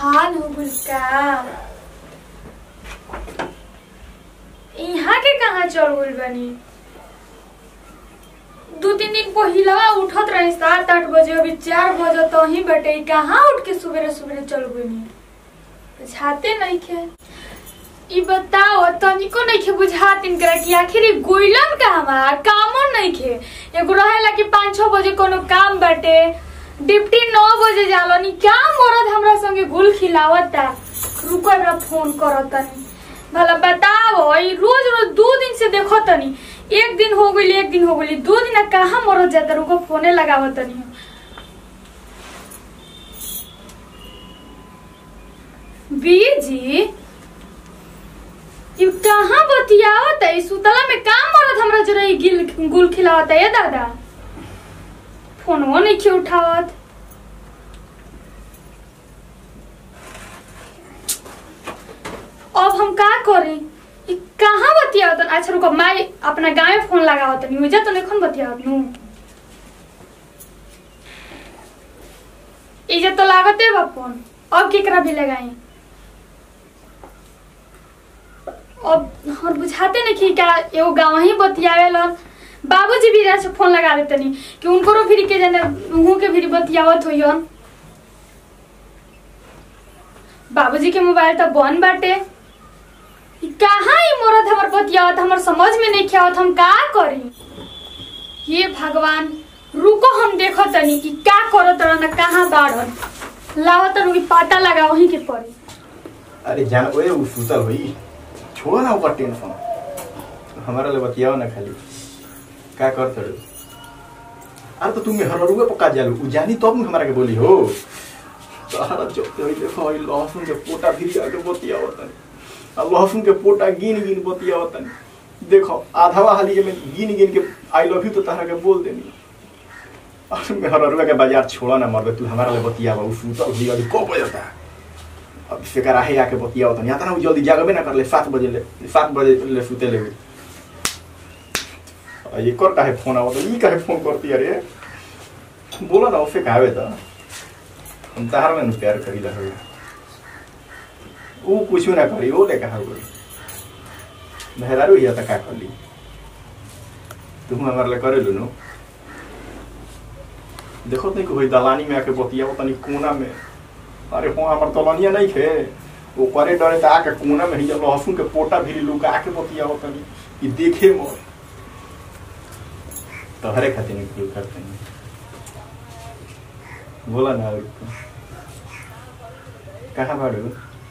बिहान हो गइल का यहाँ के कहाँ चल गइल बानी दू तीन दिन पहिलवा उठत रही सात आठ बजे अभी चार बजे तो ही बटे कहाँ उठ के सुबेरे सुबेरे चल गइनी बुझाते नहीं खे ई बताओ तनिको नहीं खे बुझात इनकरा कि आखिर ई गोइलन कहवा कामो नहीं खे एगो रहेला कि पाँच छह बजे कोनो काम बाटे डिप्टी नौ बजे जालो नी क्या मरद हमरा संगे गुल खिलावता रुको एकरा फोन करतनी भला बताओ ई रोज रोज दो दिन से देखो तनी एक दिन हो गई एक दिन हो गई दो दिन कहाँ मरद जाता रुको फोने लगावतनी बीजी ई कहाँ बतियावत है सुतला में काम मरद हमरा जरा ई गिल गुल खिलावत है दादा फोनवो नहीं क्यों उठावत अब हम का करी ई कहाँ बतियावत अच्छा रुको माई अपना गाँव में फोन लगावत नहीं मुझे तो नहीं बतियावत नू इज्जत तो लागते बा फोन अब केकरा भी लगाई अब हमर बुझाते नहीं कि का एगो गाँव ही बतियावेलन बाबूजी भी से फोन लगा देते नहीं कि उनको फिर के जाने उहों के फिर बतियावत होइयन बाबूजी के मोबाइल तो बंद बाटे ई कहाँ ही मोरत हमर बतियावत हमर समझ में नहीं आवत हम का करी ये भगवान रुको हम देखो तनी कि का करत रहन कहाँ बाढ़न लावत रुकी पता लगा वहीं के पड़ी अरे जान ओए उ सुतल होई छोड़ो ना ऊपर टेंशन हमारा ले बतियाओ ना खाली का कर तड़ो अरे तो तुम हर रुए पक्का जालू उ जानी तब न हमारा के बोली हो सारा चोते होई देखो होई लहसुन के पोटा फिर आके बतियाओ तनी आ लहसुन के पोटा गिन गिन बतियाओ तनी देखो आधावा हाली में गिन गिन के आई लव यू तो तारा के बोल देनी और मैं हर रुए के बाजार छोड़ा ना मर तू हमारा ले बतियावा उ सुतल होई अभी को बजता अब फिकर आहे आके बतिया होता यहाँ ना जल्दी जागबे ना कर ले सात बजे ले सात बजे ले सुते ले ये कर काहे फोन आवत ई काहे फोन करती अरे बोलो ना उसे काहे त हम तार में न प्यार करी ला हो ऊ कुछ ना करी ओ ले कहा बोल मेहरारू या त का कर ली तुम हमारे ले करे लो देखो नहीं कोई दलानी में आके बतिया तनी कोना में अरे हो हमार तलनिया नहीं खे वो करे डरे तो आके कोना में ही जब लहसुन के पोटा भी लुका आके बतिया हो तनी कि देखे मोर तो हरे खातिर निकलू करते हैं बोला ना और कहाँ बाड़ू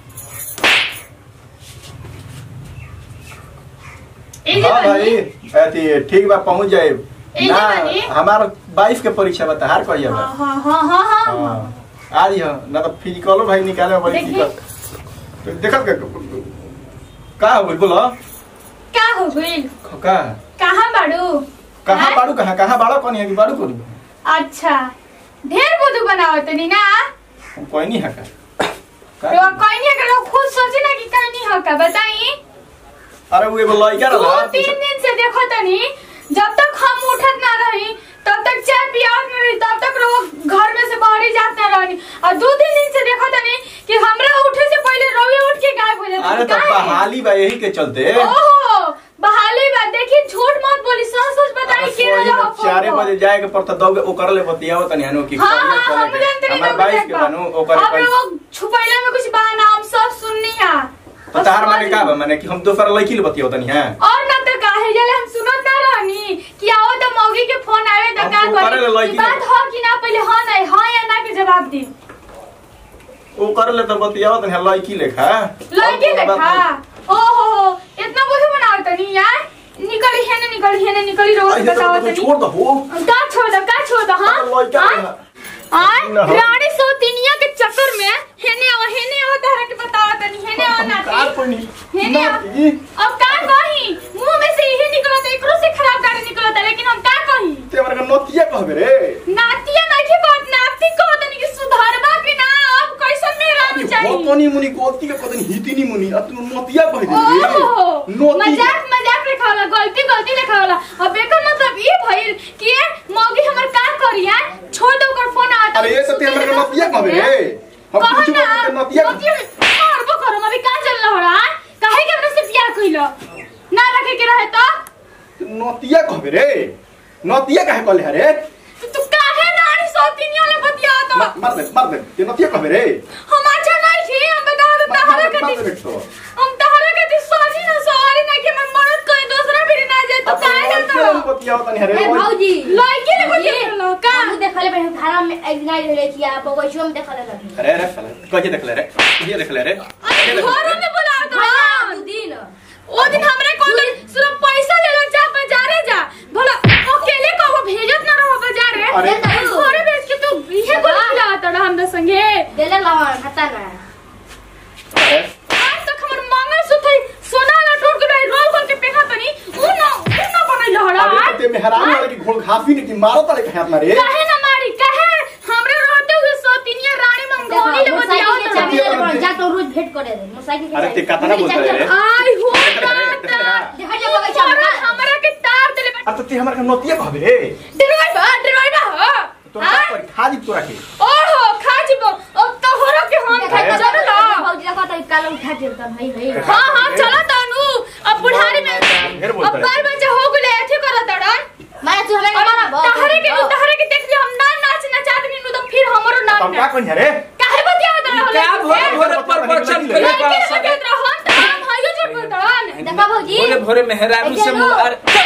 ए जे हाँ बनी, भाई अथी ठीक बा पहुंच जाए ए ना जे बनी। हमार बाईस के परीक्षा बता हार कहिए बा हाँ हाँ हाँ हाँ हाँ हाँ आ रही है ना तो फिजिकलो भाई निकाले में बड़ी देखी। दिक्कत तो देखत का का हो गइल बोलो का हो गइल का कहाँ बाड़ू कहाँ हाँ? बाड़ू कहाँ कहाँ बाड़ो कौन है कि बाड़ू कौन अच्छा ढेर बुद्धू बनावत नहीं ना कोई नहीं है का रो का? कोई नहीं अगर खुद सोचे ना कि कोई नहीं होगा बताई अरे वो एगो लड़का दो रहा तीन दिन से देखो तनी जब तक हम उठत ना रही तब तक चाय पियावत ना रही तब तक रो घर में से बाहर ही जात ना रही और दो तीन दिन से देखो तनी कि हमरा उठे से पहले रोवे उठ के गायब हो जाती अरे तो बहाली बा यही के चलते ओहो बहाली बात देखी झूठ मत बोली सच सच बताई अरे के सोई रहो में चारे बजे जाए के पड़ता दो ओकर ले बतियाओ तनी हनु कि हाँ करियर हाँ हम चले जानते के नहीं हमार बाईस के बनू ओकर अब पैसा वो छुपैले में कुछ बहाना हम सब सुननी है तो तार माने का बा माने कि हम दोसर लड़की ले बतियाओ तनी हां और ना तो काहे जले हम सुनत ना रहनी कि आओ तो मौगी के फोन आवे तो हम का तो करे ले करी लड़की ई बात हो कि ना पहले हां नहीं हां या ना के जवाब दी ओकर ले तो बतियाओ तनी लड़की लेखा लड़की और कोनो बात देखा नहीं। ओहो हो इतना बुझ बनाओ तनी यार निकली है ना निकली है ना निकली रोज अरे तो बताओ तू तनी छोड़ दो हो का छोड़ दो का छोड़ दो हां तो लड़का हाँ? लेना। आय ना हो। रानी सोतिनिया के चक्कर में हेने आओ हेने आओ तारा के बताओ तनी हेने आओ ना कार कोई नहीं हेने ना, आओ। ई अब का कही मुंह में से यही निकलता एकरो से खराब गाड़ी निकलता लेकिन हम का कही ते हमरा के नतिया कहबे रे नातिया नहीं बात नाती को तनी कि सुधारबा कि ना अब कैसन मेरा वो चाहिए कोनी मुनी गोलती के पता नहीं हितिनी मुनी अब तू नतिया कह दे रे ओहो नोती मजाक मजाक लिखा होला गलती गलती लिखा होला अब एकर मतलब ई भइल कि ये मौगी हमर का करिया छोड़ दो ओकर फोन आता अरे ये तो ते हमरा के नतिया कहबे रे हम कहो कुछ ना, के नतिया नतिया काहे कहले हरे तू काहे रानी सोतिनिया ले बतिया तो मा- मार दे मार दे ते नतिया कहबे रे हम अच्छा नहीं छी हम बता दे मार- तहरा मार- के मार दे दी- बेटो हम तहरा के दी सॉरी ना सॉरी ना कि मैं मरद कोई दूसरा भी ना जाए तो काहे ना तो तो बतिया तनी हरे ए भौजी लड़की ले बतिया भौजी, लो का हमहू देखले बे धारा में इग्नाइट होले कि आप बगैचो में देखले लगी अरे अरे साला कहे देखले रे ये देखले रे अरे घर में बुला तो हाँ, दू दिन ओ दिन हमरे कौन सिर्फ पैसा ले लो जा बाजारे जा भला अकेले को वो भेजत ना रहो बाजारे अरे। घरे बेच के तू इहे बोल खिलाता रहा हम संगे देले लवन हता ना अरे आज तक हमर मंगलसूत्र सोना ना टूट गई रोल खोल के पेखा तनी उ ना उ ना बनल हड़ा अरे ते मेहरान वाले की घोल घासी नहीं की मारो तले कहे अपना रे काहे ना मारी काहे हमरे रहते हुए सोतिनिया रानी मंगोनी ले बतियाओ मोटरसाइकिल के चाबी तो ले जा तो रोज भेंट करे दे मोटरसाइकिल के अरे ते चाबी- कतना बोलत चाबी- रे? आई हो देखले रे, देखले दादा रे। देखा जा बगैचा में हमरा हमरा के तार देले अब तो ते हमरा के नतिया कहबे रे डिरवाई बा डिरवाई बा हो तो हाँ? का करी खा दी तोरा के ओहो खा जीबो अब तो होरो के हम देखा खा जा जरूर बगैचा में भौजी देखा तो काल उठा के तन हई हई हाँ हाँ चलो तनु अब बुढ़ारी में ढेर बोलता अब है। बाल बच्चा हो गेले ऐसे करत डन मारा तू हमें और मारा बहुत तहरे के तहरे के देख लियो हम ना नाच नचात नी तो फिर हमरो नाम हम का ना कही रे काहे बतिया दन क्या भोरे भोरे प्रवचन लड़की करे लड़की बा के सब बतिया दन हम तो हम हायो झूठ बोलतन देखा भौजी भोरे भोरे मेहरारू से मुंह अरे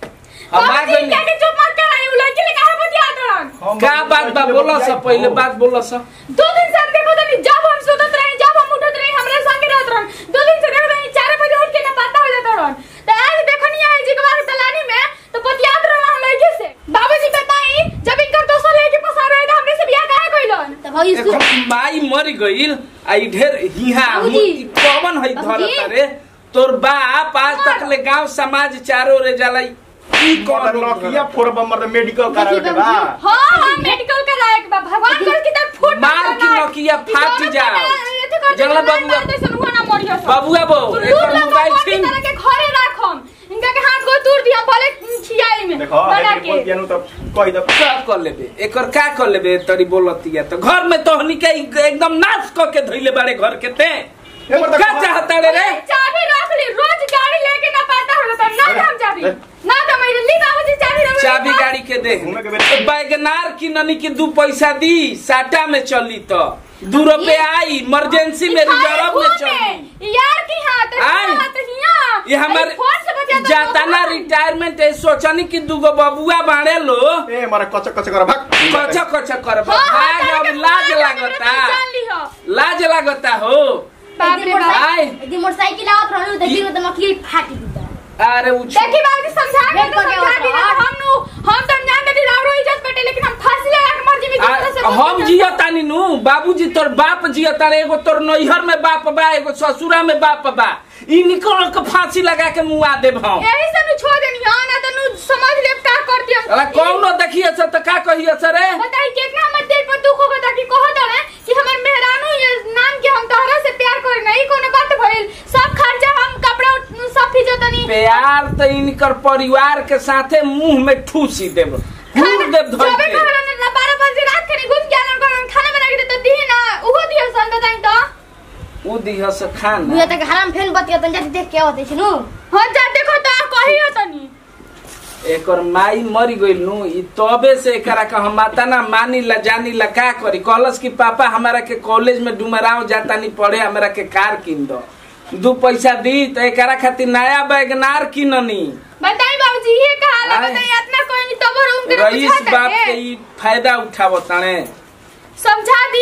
हम आ गइल क्या के चुप मत कराई उ लड़की ले काहे बतिया दन हम का बात बा बोला सा पहले बात बोला सा दो दिन से देखो तनी जब हम सुतत रही जब हम उठत रही हमरे संगे रहत रहन दो दिन से देखो तनी 4 बजे उठ के ना पता हो जात रहन त आज देखो नहीं आई जिगवा के तलानी में तो बतियात रहन हम लड़के से बाबूजी बताई जब इनकर दोस्त लड़के पसा रहे थे हमरे से बियाह काहे कइलन तो भौजी देखो सु- माई मर गइल आई ढेर हिहा बाबूजी। कौन है बाबूजी। धरत रे तोर बाप आज तक ले गांव समाज चारो रे जाला ई कौन नकिया फोड़ बम्बर मेडिकल करा देखी के बा बाबूजी। हां हां मेडिकल कराए के बा भगवान कर की तक फूट मार की नकिया फाट जाओ जंगला बबुआ जैसे हुआ ना मरियो सब बबुआ बो तू एकर लूट ला मोबाइल भगवान की छीन तरह के घरे राखम इनका के हाथ गो तूर दिया भले खियाई में देखो बना अरे के बोल दिया नु तो कह दे का कर लेबे एकर का कर लेबे तरी बोलतिया तो घर में तोहनी के एकदम नाश क के धइले बाड़े घर के ते एक बार का देखो। चाहता रे रे चाबी रख ली रोज गाड़ी लेके ना पाता होला तो ना अरे, हम चाबी अरे। ना तो मेरे ली बाबूजी चाबी रख चाबी गाड़ी के दे घूमे के बेटे। बैगनार की ननी की दू पैसा दी साटा में चली तो दू रुपया आई इमरजेंसी में रिजर्व में चली यार की हाथ आई। हाथ हिया ये हमारे फोन से बतिया तो जाताना फोन। रिटायरमेंट है सोचनी कि दूगो बबुआ बाड़े लो ए मारा कच कच कर भाग कच कच कर हाँ, हाँ, भाग तारे अब के लाज फोन लागता मेरे जान ली हो लाज लागता हो बाप रे बाप आय। एक दिन मोटरसाइकिल आवत रहलू देखी तो मक्खी फाटी दी अरे उ देखी बाबूजी समझा के देख तो के समझा दी ना होता। हम नु हम तो जान दे रावरो इज्जत बेटे लेकिन हम फांसी लगा के मर जीवी दूसरे से आ, हम जियतानी नु बाबूजी तोर बाप जियता रे एगो तोर नैहर में बाप बा एगो ससुरा में बाप बा ई निकल के फांसी लगा के मुआ देब हम यही से नु छोड़ देनी हां ना तो नु समझ ले का कर दिया अरे कौनो देखिए से तो का कहिए से रे बताई कितना हमर दिल पर दुख होगा ताकि कह दो रे कि हमर मेहरानू ये नाम के हम तोहरा से प्यार करे नहीं कोनो बात भइल सब खर्चा हम कपड़ा सब फी जतनी प्यार तो इनकर परिवार के साथे मुंह में ठूसी देब घूर देब धर जबे के कहला ना 12 बजे रात के घुस के आलन करन खाना बना के दे तो दी ना उहो दियो सन बताई तो उ दिह से खाना मुझे तक हराम फेन बतिया तन जाती देख के आवत छिनु हां जा देखो तो कहियो तनी एकर माई मरी गइल नु ई तबे से एकरा के हम माता ना मानी ला जानी ला का करी कहलस कि पापा हमारा के कॉलेज में डुमराव जाता नहीं पढ़े हमरा के कार किन दो दू पैसा दी तो एकरा खातिर नया बैगनार किननी बताई बाबूजी ये कहाला आय। बताई इतना कोई नहीं तब रूम के रईस बाप के ई फायदा उठावो ताने समझा दी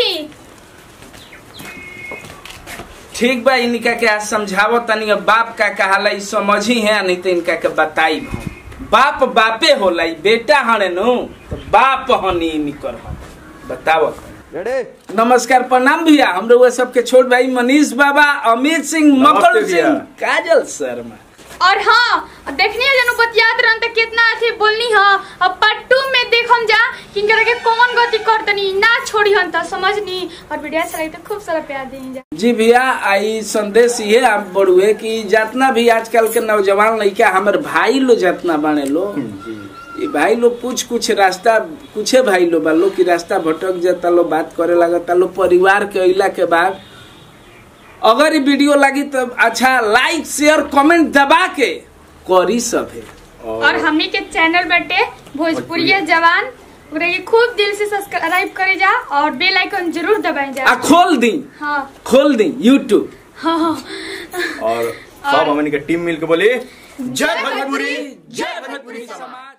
ठीक बा इनका के आज समझावो तनी अब बाप का कहाला ई समझी है नहीं तो इनका के बताई बाप बापे होला ई बेटा हने नु तो बाप हनी निकर हम बतावो रेडे नमस्कार प्रणाम भैया हम लोग सबके छोट भाई मनीष बाबा अमित सिंह मकर नमस्ते भैया। सिंह काजल शर्मा और हाँ देखनी जनू बतियात रहन त कितना अथी बोलनी ह अब पार्ट टू में देखम जा कि इनकरा के कौन गति करतनी ना छोड़ी हन त समझनी और वीडियो अच्छा लगी तो खूब सारा प्यार देनी जा जी भैया आई संदेश ये आप बड़ुए कि जितना भी आजकल के नौजवान लड़का हमारे भाई लो जितना बने लो ये भाई लोग कुछ कुछ रास्ता कुछ भाई लोग बा लोग की रास्ता भटक जाता लो बात करे लगता लो परिवार के अइला के बाद अगर ये वीडियो लगी तो अच्छा लाइक शेयर कमेंट दबा के करी सब है और हमनी के चैनल बटे भोजपुरिया जवान ओकरा के खूब दिल से सब्सक्राइब करे जा और बेल आइकन जरूर दबाई जा आ खोल दी हाँ खोल दी यूट्यूब हाँ हाँ। और सब हमनी के टीम मिल के बोली जय भोजपुरी जय भोजपुरी समाज